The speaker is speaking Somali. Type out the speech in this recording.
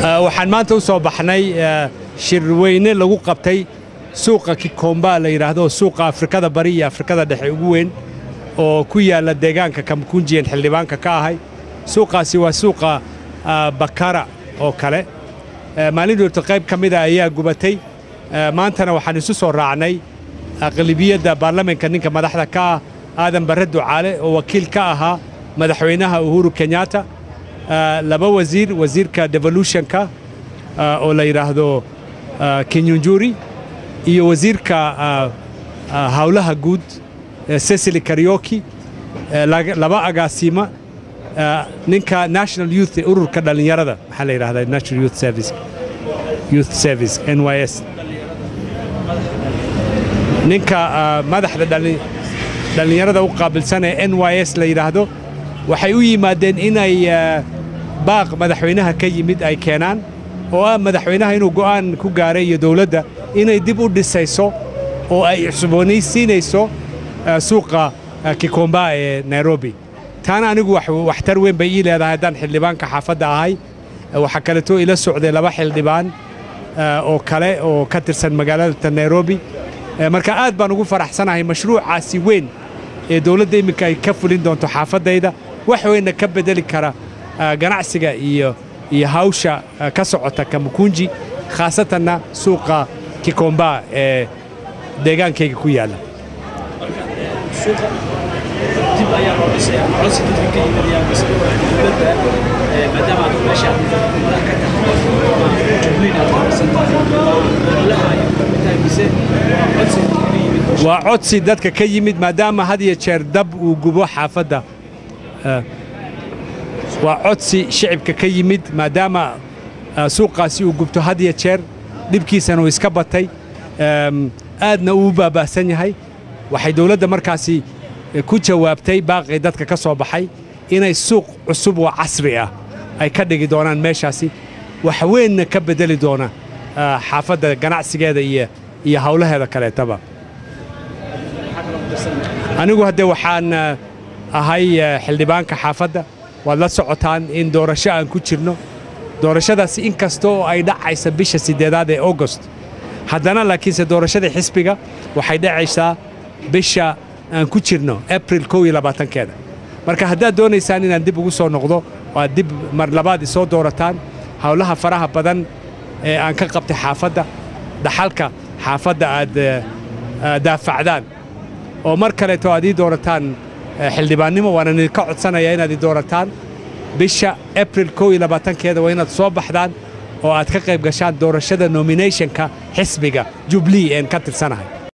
waxaan maanta u soo baxnay shirweyne lagu qabtay suuqa kikomba la yidhaahdo suuqa afrikada bari iyo afrikada dhexe ugu weyn oo ku yaalla deegaanka kamkunjiyan xildhibaanka ka ahay suuqaasi waa suuqa bakara oo kale maalin doorta qayb ka mida ayaa gubatay maantana waxaan isu soo raacnay aqlibiyadda baarlamaanka ninka madaxda ka ah aadan barre ducaale oo wakiil ka ahaa madaxweynaha uhuru kenyatta laba wasiir wasiirka devolutionka oo la yidhaahdo kenyunjuri iyo wasiirka hawlaha guud cecily karyoki laba agaasima ninka national youth ururka dhallinyarada maxaa la yidhahdaa national youth service youth service n y s ninka madaxda dhallinyarada u qaabilsan ee n y s la yidhaahdo waxay u yimaadeen inay baaq madaxweynaha ka yimid ay keenaan oo ah madaxweynaha inuu go'aan ku gaaray iyo dowladda inay dib u dhisayso oo ay cusboonaysiinayso suuqa kikomba ee nairobi taana anigu waxtar weyn bay ii leedahay haddaan xildhibaanka xaafadda ahay waxaa kaleetoo ila socday laba xildhibaan oo kale oo ka tirsan magaalada nairobi marka aad baan ugu faraxsanahay mashruucaasi weyn ee dowladda iminka ay ka fulin doonto xaafaddayda wax weynna ka bedeli kara ganacsiga iyo iyo hawsha ka socota kamukunji khaasatanna suuqa kikomba ee deegaankayga ku yaalla waa codsi dadka ka yimid maadaama had iyo jeer dab uu gubo xaafadda waa codsi shicibka ka yimid maadaama suuqaasi uu gubto had iyo jeer dhibkiisana uu iska batay aadna uu baaba'san yahay waxay dowladda markaasi ku jawaabtay baaqii dadka ka soo baxay inay suuq cusub oo casri ah ay ka dhigi doonaan meeshaasi wax weynna ka beddeli doona xaafadda ganacsigeeda iyo iyo hawlaheeda kaleetaba anigu haddee waxaan ahay xildhibaanka xaafadda waad la socotaan in doorasho aan ku jirno doorashadaasi in kasta oo ay dhacaysa bisha siddeedaad ee augost haddana laakiinse doorashada xisbiga waxay dhacaysaa bisha aan ku jirno abril kow iyo labaatankeeda marka haddaad doonaysaan inaan dib ugu soo noqdo oo aad dib mar labaad isoo doorataan howlaha faraha badan ee aan ka qabtay xaafadda dhaxalka xaafadda aad daafacdaan oo mar kaleeto aad ii doorataan xildhibaannimo waanan idinka codsanayaa inaad ii doorataan bisha abril kow iyo labaatankeeda waa inaad soo baxdaan oo aad ka qayb gashaan doorashada nominationka xisbiga jubilee een ka tirsanahay